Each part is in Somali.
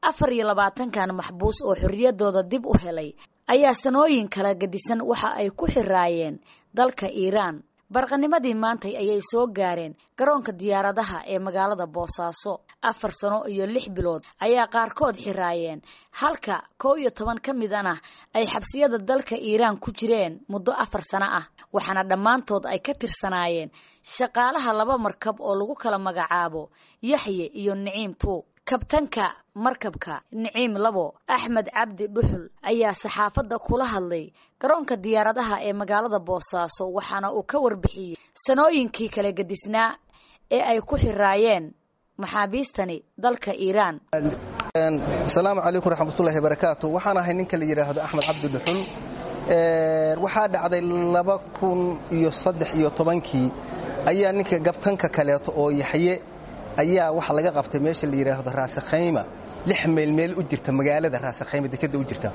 afar iyo labaatankan maxbuus oo xorriyadooda dib u helay ayaa sanooyin kala gedisan waxa ay ku xiraayeen dalka iiraan barqanimadii maantay ayay soo gaareen garoonka diyaaradaha ee magaalada boosaaso afar sano iyo lix bilood ayaa qaarkood xiraayeen halka kow iyo toban ka midana ay xabsiyada dalka iiraan ku jireen muddo afar sano ah waxaana dhammaantood ay ka tirsanaayeen shaqaalaha laba markab oo lagu kala magacaabo yaxye iyo niciim tuug kabtanka markabka niciim labo axmed cabdi dhuxul ayaa saxaafadda kula hadlay garoonka diyaaradaha ee magaalada boosaaso waxaana uu ka warbixiyey sanooyinkii kala gedisnaa ee ay ku xiraayeen maxaabiistani dalka iiraan asalaamu calaykum raxmatullahi barakaatu waxaan ahay ninka la yidhaahdo axmed cabdi dhuxul waxaa dhacday laba kun iyo saddex iyo tobankii ayaa ninka gabtanka kaleeto oo yaxye ayaa waxa laga qabtay meesha la yidhaahdo raasakhayma lix meel meel u jirta magaalada raasakhayma dekadda u jirta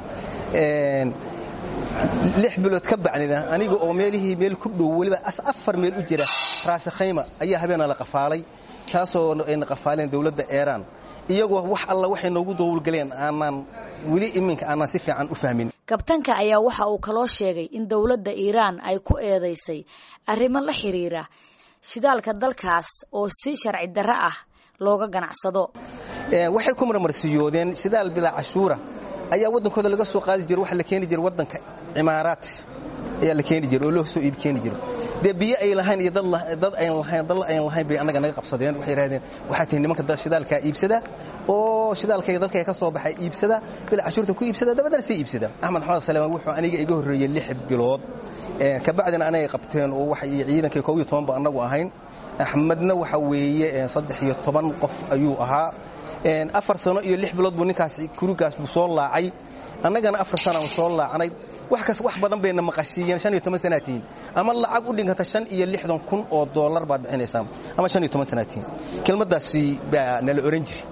lix bilood ka bacdina aniga oo meelihii meel ku dhow weliba afar meel u jira raasakhayma ayaa habeena la qafaalay taasoo ayna qafaaleen dowladda eeraan iyagoo wax alla waxay noogu dowlgaleen aanaan weli iminka aanaan si fiican u fahmin kabtanka ayaa waxa uu kaloo sheegay in dowladda iiraan ay ku eedaysay arrimo la xiriira shidaalka dalkaas oo si sharci darro ah looga ganacsado waxay ku marmarsiyoodeen shidaal bilaa cashuura ayaa waddankooda laga soo qaadi jiro waxa la keeni jira waddanka cimaaraat ayaa la keeni jira oo loo soo iib keeni jiro dee biyo ay lahayn iyo dad ayn lahayn dal ayn lahayn bay annaga naga qabsadeen waxay yidhahdeen waxaa tihi nimanka shidaalkaa iibsada oo shidaalkayga dalkayga ka soo baxay iibsada bilaa cashuurta ku iibsada dabadana sii iibsada axmed maxamed saleemaan wuxuu aniga iga horreeyey lix bilood kabacdina anagay qabteen oo waxay ciidankay koob iyo toban ba annagu ahayn axmedna waxa weeye saddex iyo toban qof ayuu ahaa afar sano iyo lix bilood buu ninkaas kurigaas buu soo laacay annagana afar sanaan soo laacanay wax kas wax badan bayna maqashiiyeen shan iyo toban sanaatiin ama lacag u dhiganta shan iyo lixdan kun oo dollar baad bixinaysaa ama shan iyo toban sanaatiin kelmaddaasi baa nala oran jiri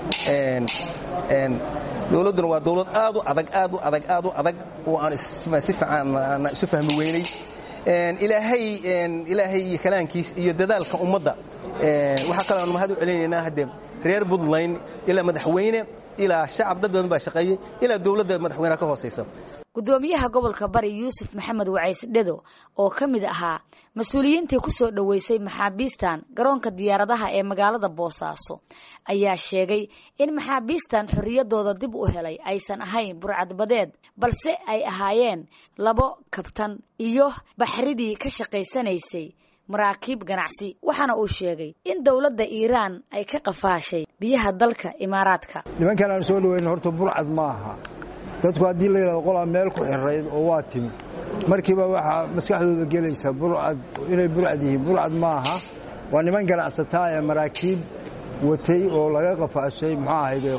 dowladduna waa dowlad aad u adag aad u adag aad u adag oo aan si fiican isu fahmi weynay ilaahay ilaahay iyo kalaankiis iyo dadaalka ummadda waxaa kaloo aan mahad u celinaynaa haddee reer buntland ilaa madaxweyne ilaa shacab dad badan baa shaqeeyey ilaa dowladda madaxweyneha ka hoosaysa gudoomiyaha gobolka bari yuusuf maxamed wacays dhedo oo ka mid ahaa mas-uuliyiintii ku soo dhoweysay maxaabiistan garoonka diyaaradaha ee magaalada boosaaso ayaa sheegay in maxaabiistan xorriyadooda dib u helay aysan ahayn burcadbadeed balse ay ahaayeen labo kabtan iyo baxridii ka shaqaysanaysay maraakiib ganacsi waxaana uu sheegay in dowladda iiraan ay ka qafaashay biyaha dalka imaaraadka nimankan aan soo dhaweyn horta burcad ma aha dadku haddii la yidhahdo qolaa meel ku xirayd oo waa timi markiiba waxaa maskaxdooda gelaysa burcad inay burcad yihiin burcad ma aha waa niman ganacsataa ee maraakiib watay oo laga qafaashay muxuu ahayde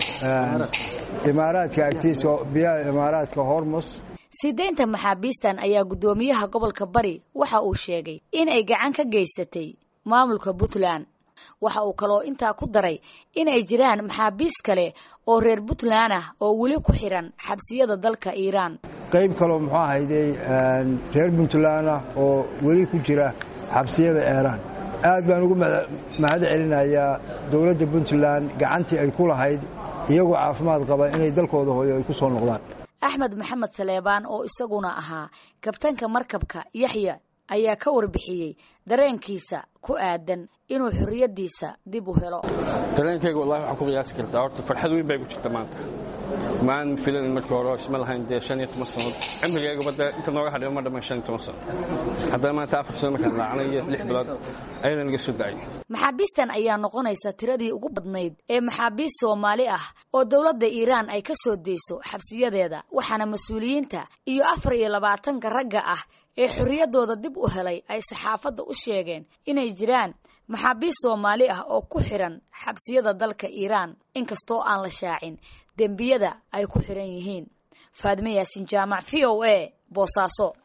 imaaraadka agtiisa biyaha imaaraadka hormus sii deynta maxaabiistan ayaa guddoomiyaha gobolka bari waxa uu sheegay in ay gacan ka geysatay maamulka puntland waxa uu kaloo intaa ku daray inay jiraan maxaabiis kale oo reer puntland ah oo weli ku xiran xabsiyada dalka iiraan qayb kaloo muxuu ahayde reer puntland ah oo weli ku jira xabsiyada eeraan aad baan ugu mahad celinayaa dowladda puntland gacantii ay ku lahayd iyagoo caafimaad qaba inay dalkooda hooyo ay ku soo noqdaan axmed maxamed saleebaan oo isaguna ahaa kabtanka markabka yaxya ayaa ka warbixiyey dareenkiisa ku aadan inuu xorriyaddiisa dib u helo dareenkayga wallahi waxaan ku qiyaasi kartaa horta farxad weyn bay ku jirta maanta maan filanin markii hore isma lahayn dee shan iyo toban sannood cimrigeygaba dee inta nooga hadhay ma dhammayn shan iyo toban sano haddana maanta afar sano markaan laacnay iyo lix bilood ayana naga soo dacay maxaabiistan ayaa noqonaysa tiradii ugu badnayd ee maxaabiist soomaali ah oo dowladda iiraan ay ka soo deyso xabsiyadeeda waxaana mas-uuliyiinta iyo afar iyo labaatanka ragga ah ee xorriyaddooda dib u helay ay saxaafadda u sheegeen inay jiraan maxaabiist soomaali ah oo ku xiran xabsiyada dalka iiraan inkastoo aan la shaacin dembiyada ay ku xiran yihiin faadme yaasin jaamac v o a boosaaso